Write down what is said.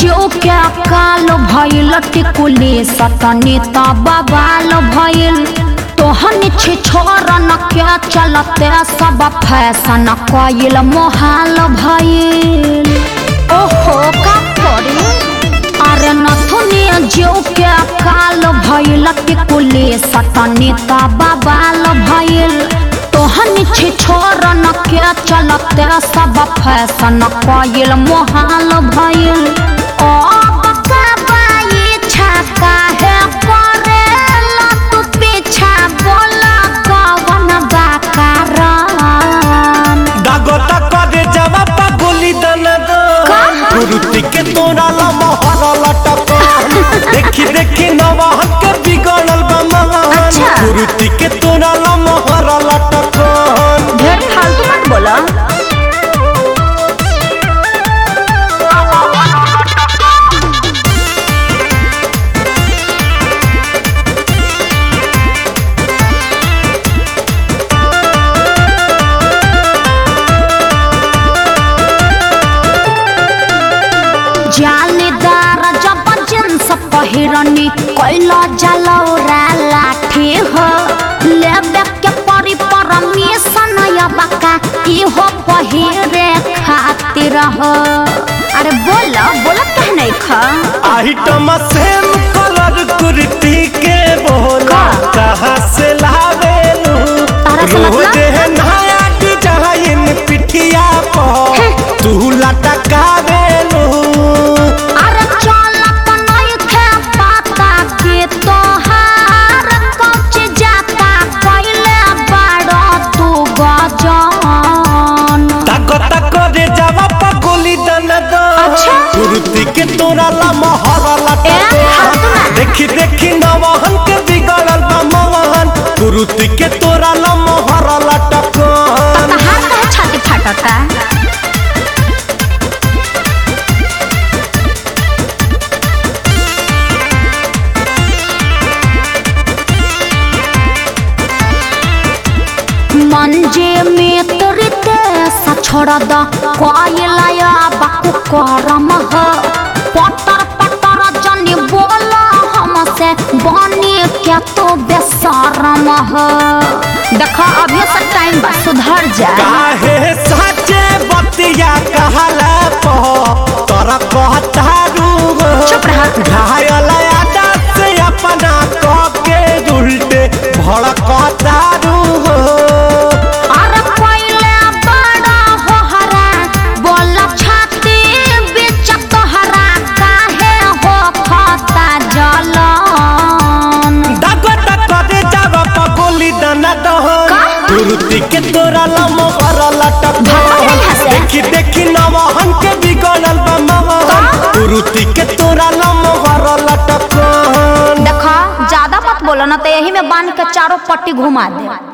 जो क्या काल भइल टिकुली सतनी बबाल भइल तोहन छे छोरन क्या चलते सब फैशन कइल मोहाल भइल ओहो का करी अरे नथुनी जो क्या काल भइल टिकुली सतनी बबाल भइल तोहन छे छोरन के चलते सब फैशन कइल मोहाल भइल ओ बकाबाई छका है करेला तू पीछा बोला कवन बाकारान दागोता करे जवा पागुली दन दो का? गुरुती के तोरा ला मोहर लटक देखी देखी नवाहन के बिगड़ल बा महान अच्छा। गुरुती के तोरा ला मोहर लटक ढेर फालतू मत बोला जालीदार जब जींस पहिरनी कैला जलौरा लाठी हो लेबे के परी परमिशन यबका इहो पहिरे खातिर हो अरे बोल बोल कह नहीं खा आइटम सेम कलर कुर्ती के बोला का? कहाँ से लावेलू तारा से मतलब? रोज है नया डिजाइन पिठिया पर तू लटकावेलू अरे चल तो नहीं थे पता कि तोहार कच जाता कैले बड़ो तू गजान ताको ताको रे जावा पगोली दन दो अच्छा। कुर्ती के तोरा ला मोहर लटक ए, फालतू ना। देखी देखी नवाहन के बिगड़ल बा मोहन कुर्ती के तोरा ला मोहर लटक तहार कहे छाती फाटता मंजे में तोरते सा छोड़ द कोयलाया बाकु करम ह पटर पटर जनी बोला हमसे बनी क्या तो बेसरम ह देखा अभी से टाइम बा सुधर जा काहे साचे बतिया कहला पो तोरा कहतारू चुप रहा। घायल आदत से अपना कह के उल्टे भड़कतारू अरे पहिले बड़ा होहरा बोल छाती बीच तोहरा काहे हो खता जलन दागो दागो रे जावा पगोली दना दहन का? कुर्ती के तोरा लमो हर लटक भागो नहीं हंसे। देखी देखी नवहन के बिगड़ल बा महन का? कुर्ती के तोरा लमो हर लटक देखा ज्यादा मत बोलो ना तो यही में बांध के चारों पट्टी घुमा दे